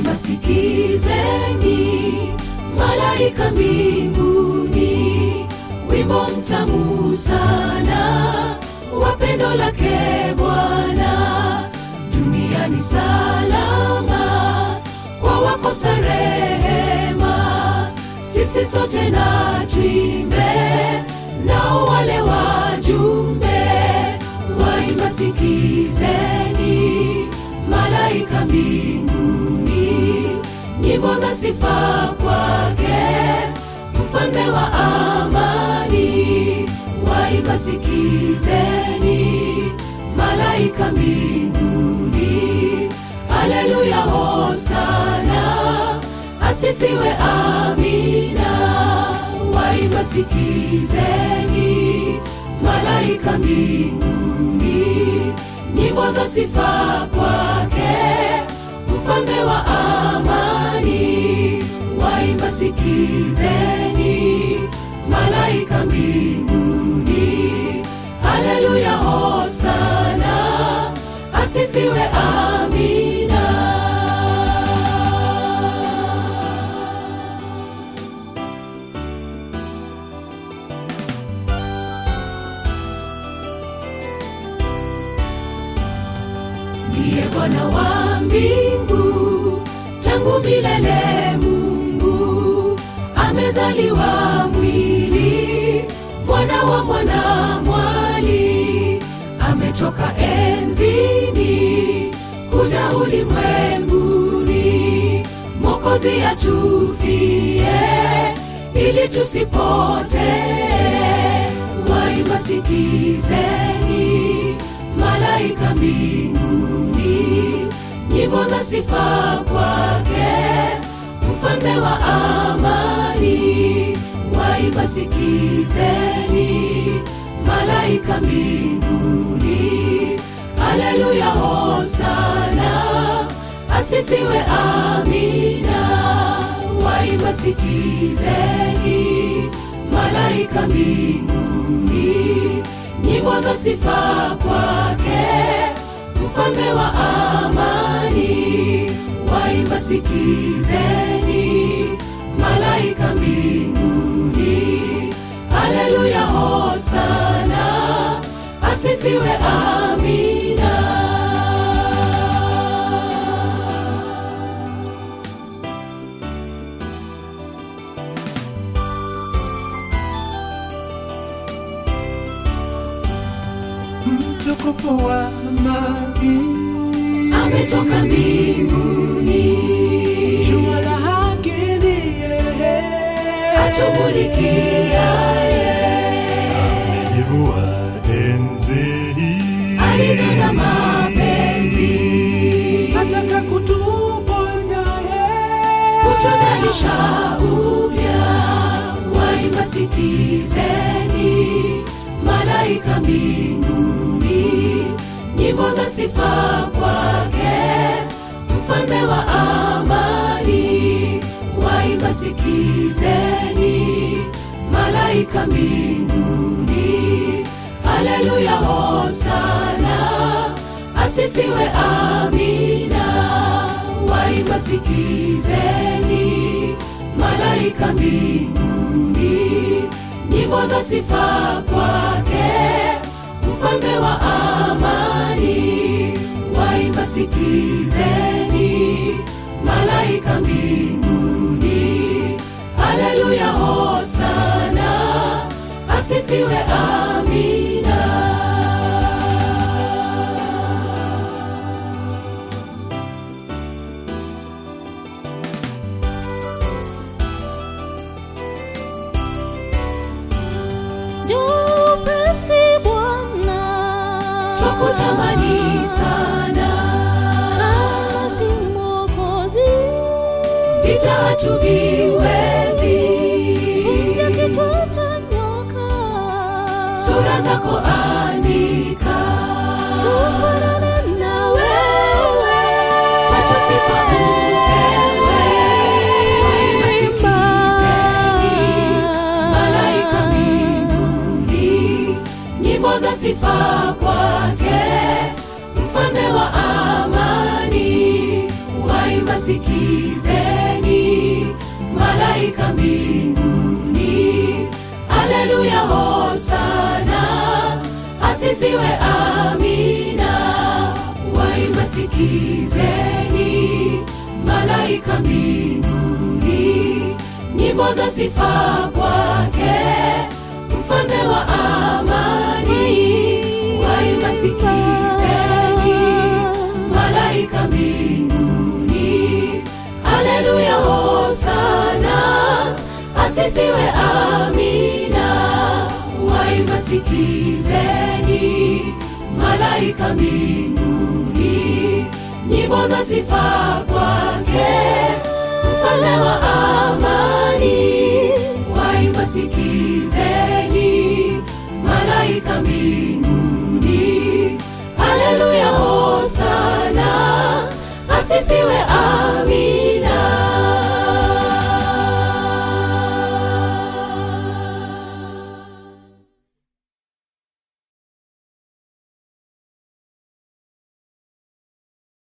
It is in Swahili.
waimba sikizeni, malaika mbinguni, wimbo mtamu sana wa pendo lake Bwana, duniani salama kwa wakosa rehema, sisi sote na tuimbe, nao wale wajumbe waimba sikizeni, malaika mbinguni, nyimbo za sifa kwake, mfalme wa amani, waimba sikizeni, malaika mbinguni, haleluya, hosana, asifiwe, amina, waimba sikizeni, malaika mbinguni, nyimbo za sifa kwake, mfalme wa amani, waimba sikizeni, malaika mbinguni, haleluya, hosana, asifiwe, amina. ndiye Bwana wa mbingu, tangu milele Mungu amezaliwa mwili, mwana wa mwana mwali, ametoka enzini kuja ulimwenguni, Mwokozi atufie ili tusipotee. Waimba sikizeni, malaika mbinguni, nyimbo za sifa kwake, mfalme wa amani. Waimba sikizeni, malaika mbinguni, haleluya, hosana, asifiwe, amina. Waimba sikizeni, malaika mbinguni, nyimbo za sifa kwake, mfalme wa amani. Waimba sikizeni, malaika mbinguni, haleluya, hosana, asifiwe, amina. mtukufu wa amani, ametoka mbinguni, jua la haki ni yeye, atumulikiaye amejivua enzi hii, alivyo mapenzi, ataka kutuponya yeye, kutuzalisha upya. Waimba sikizeni, malaika mbinguni, nyimbo za sifa kwake, mfalme wa amani. Waimba sikizeni, malaika mbinguni, haleluya, hosana, asifiwe, amina. Waimba sikizeni, malaika mbinguni, nyimbo za sifa kwake, mfalme wa amani. Waimba sikizeni, malaika mbinguni, haleluya, hosana, asifiwe, amina. Jupesi Bwana, Twakutamani sana, kama si Mwokozi, vita hatuviwezi, ya kichwa cha nyoka, sura zako andika, tufanane na wewe, kwetu sifa upewe. Waimba sikizeni, malaika mbinguni, nyimbo za sifa kwake, mfalme wa amani. Waimba sikizeni malaika mbinguni haleluya hosana asifiwe amina waimba sikizeni malaika mbinguni nyimbo za sifa kwake mfalme wa amani waimba sikizeni malaika mbinguni haleluya hosana asifiwe amina waimba sikizeni malaika mbinguni nyimbo za sifa kwake mfalme wa amani waimba sikizeni malaika mbinguni haleluya hosana asifiwe